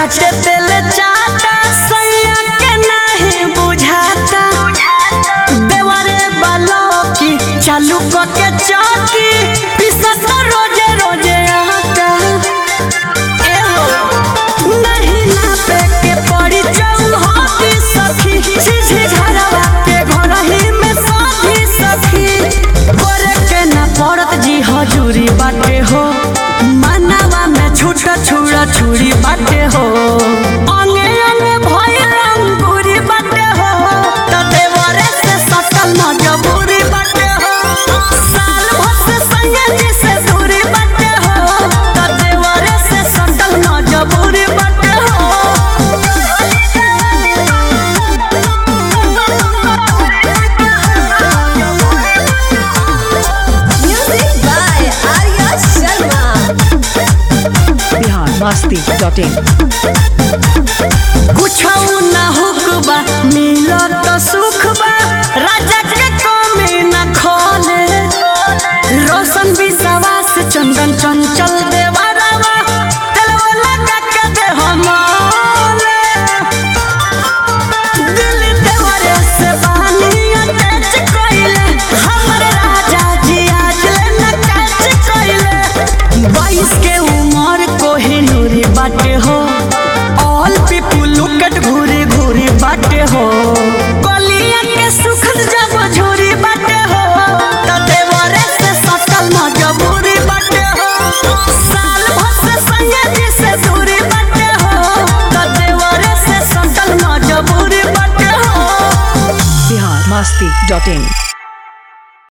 चाटे तेल चाटा सैया के नहीं बुझाता देवरे बालो की चालू के चौकी पिसत रोजे रोजे आटा ए हो नहीं नापे के पड़ी चौहाती सखी सीधी घरवा के घर ही में साथी सखी करे के ना पड़त जी हजूरी बाटे हो मानवा में छूटा छुड़ा छुरी बाटे हो अंगे अंगे भई रंगूरी बाटे हो त देवरे से सटल मजबूरी बाटे हो साल भर से संगे जी से दूरी बाटे हो त देवरे से सटल मजबूरी बाटे Music by Arya Sharma. Bihar Masti dot in कुछ ना हुकबा मिलत सुख बा राजा के कमी न खोले रोशन विश्वास चंदन चंचल देवरवा तेलवा लगा के दे हमले दिल देवरे से बहानी अटैच कइले हमरे राजा जी आज ले न कैच कइले बाईस के उम्र कोहिनूरी बाटे हो ऑल पीपल लुक एट घूरी घूरी बाटे हो कलिया के सुखद जब झूरी बाटे हो त देवरे से सटल मजबूरी बाटे हो साल भर से संगे जी से दूरी बाटे हो त देवरे से सटल मजबूरी बाटे हो बिहार मस्ती डॉट इन